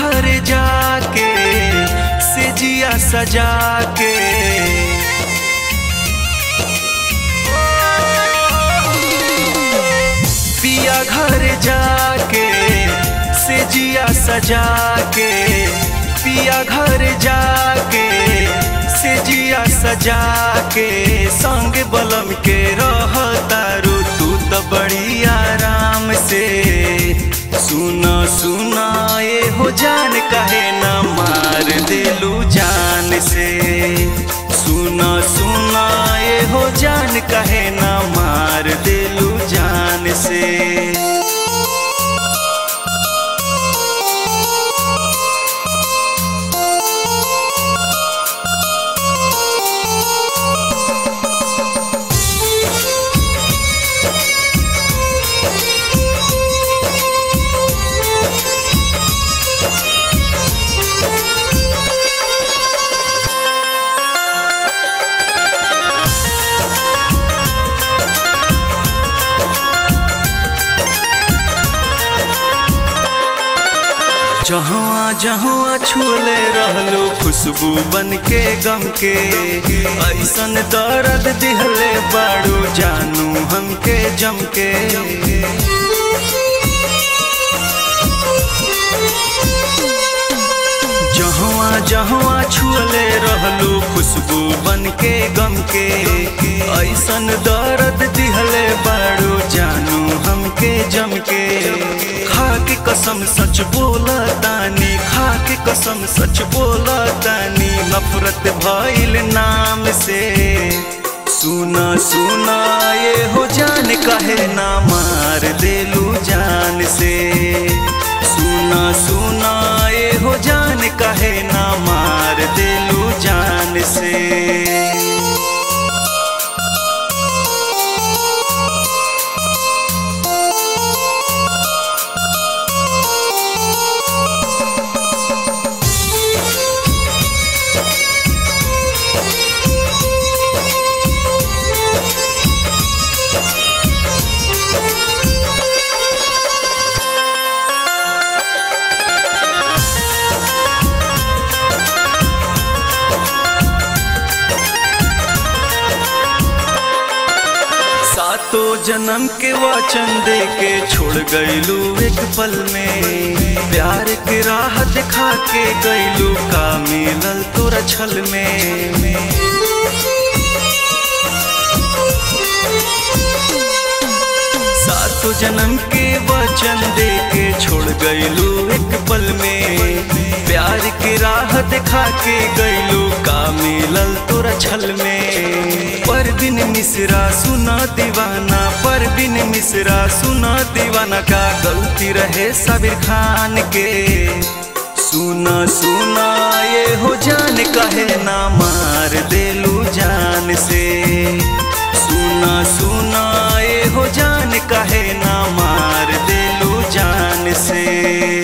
घर जाके से जिया सजा के पिया घर जाके से जिया सजा के पिया घर जाके से जिया सजा के संग बलम के रहतारू तू तो बड़ी आराम से सुना सुना ये हो जान कहे ना मार दिलू जान से सुना सुना ये हो जान कहे ना मार दिलू जान से जहाँ जहाँ छुले रहलो खुशबू बन के गम के ऐसन दर्द दिहले बाड़ू जानू हमके जम के जहाँ जहाँ छुले रहलो खुशबू बन के गम के ऐसन दर्द दिहले बाड़ू जानू हमके जम के खा के कसम सच बोला तानी खा के कसम सच बोला तानी नफरत भइल नाम से सुना सुना ये हो जान कहे ना मार देलू जान से सुना सुना ये हो जान कहे ना मार देलू जान से सातो जन्म के वचन दे के छोड़ गईलू एक पल में प्यार के राह दिखा के गईलू का मिलल तोरा छल में सातो जन्म के वचन दे के छोड़ गईलू एक पल में प्यार की राह दिखा के गईलू का मिलल तोरा छल में पर बिन मिश्रा सुना दीवाना पर बिन मिश्रा सुना दीवाना का गलती रहे सबीर खान के सुना सुना ये हो जान कहे ना मार देलू जान से सुना सुना ये हो जान कहे ना मार देलू जान से